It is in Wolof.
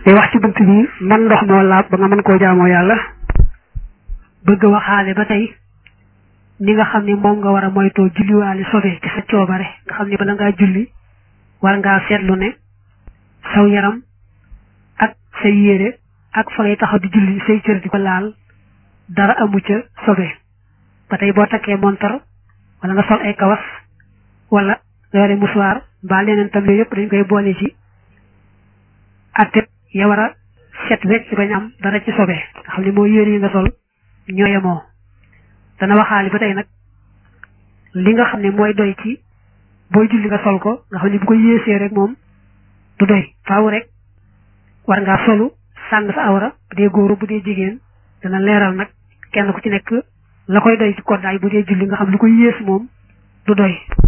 day wax ci bunt bi man ndox moo laab ba nga mën koo jaamoo yàlla bëgg waxaale ba tey ni nga xam ne moom nga war a moytoo julliwaale sobe ci sa coobare nga xam ne bala ngaa julli war ngaa seetlu ne saw yaram ak say yére ak fa ngay taxaw di julli say cër di ko laal dara amu ca sobe ba tey boo takkee montar wala nga sol ay kawas wala nga yore musuwaar mbaa leneen tam yooyu yëpp dañ koy boole ci atte ya war a set wecc bañ am dara ci sobe nga xam ne moo yére yi nga sol ñoo yemoo dana waxaali ba tey nag li nga xam ne mooy doy ci booy julli nga sol ko nga xam ne bu ko yéesee rek moom du doy faaw rek war ngaa solu sàng sa awra bu dee góoru bu dee jigéen dana leeral nag kenn ku ci nekk la koy doy ci koddaay bu dee julli nga xam lu ko yées moom du doy